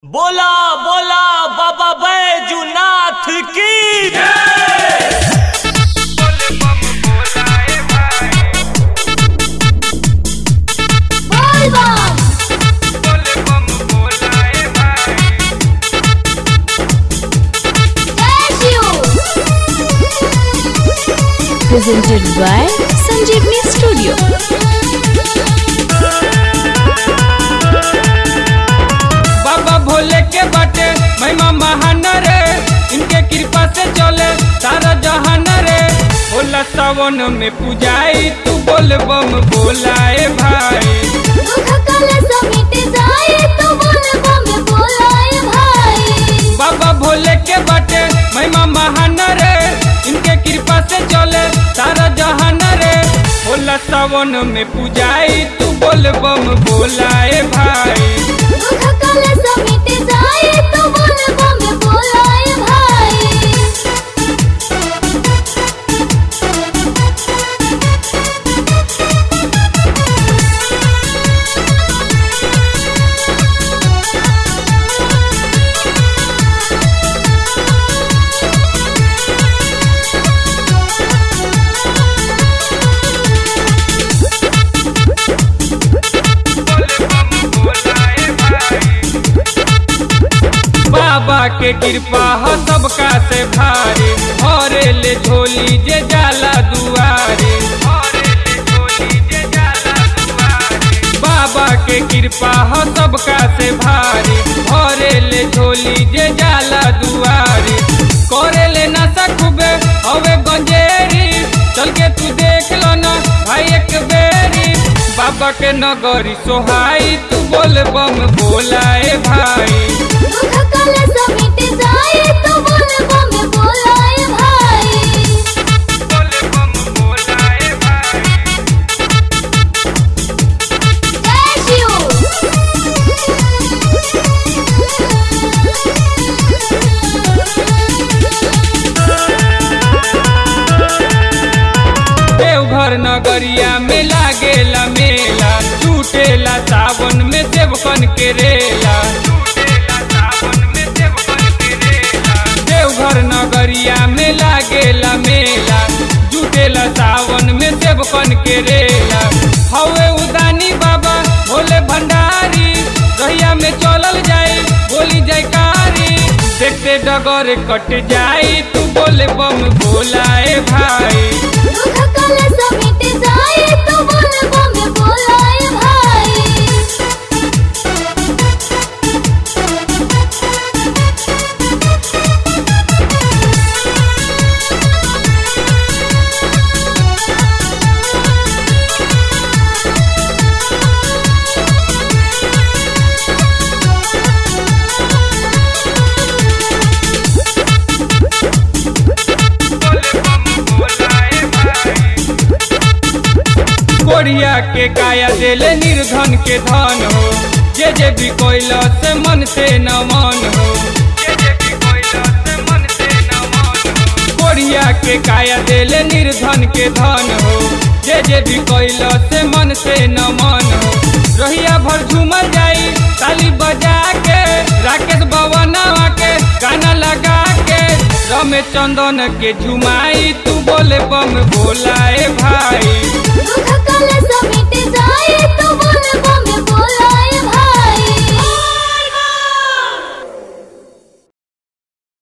बोला बोला बाबा बैजूनाथ की बोल बम जय Shiv presented by Sanjeevni Studio. बाबा भोले के बाटे महिमा महान रे इनके कृपा से चले सारा जहान रे होला सावन में पूजाई तू बोल बम बोलाए भाई दुख कल समिट जाए तो बोल बम बोलाए भाई बाबा भोले के बाटे महिमा महान रे इनके कृपा से चले सारा जहान रे होला सावन में पूजाई तू बोल बम बोलाए भाई दुख कल समिट जाए तो बोल बम बोलाए भाई बाबा के कृपा हो सबका से भारी हरे ले झोली जे जाला दुआरे बाबा के कृपा हो सबका से भारी हरे ले झोली जे जाला दुआरे करे ले ना सकबे हवे गंजेरी चल के तू देख लो ना भाई एक बेरी बाबा के नगरी सोहाई तू बोल बम बोलाए भाई दुख कल समिट जाए तो बोल बम बोलाए भाई जय देवघर नगरिया में लागेला मेला टूटेला सावन में देवकन के रेला देवघर नगरिया में लागेला मेला जुटेला सावन में देवकन के रेला हवे उदानी बाबा भोले भंडारी रहिया में चलल जाई बोली जयकारी देखते डगर कट जाई तू बोले बम बोलाए भाई दुख कल समिट जाए तो बोल बम बोलाए भाई कोरिया के काया देले निर्धन के धन हो जे जे भी कोइला से मन से न मन हो कोरिया के काया देले निर्धन के धन हो जे जे भी कोइला से मन से न मन हो रहिया भर झूमर जाई ताली बजा के राकेश भवनवा के गाना लगा के रमेश चंदन के झुमाई तू बोले बम बोलाए भाई दुख कल समिट जाए तो बोल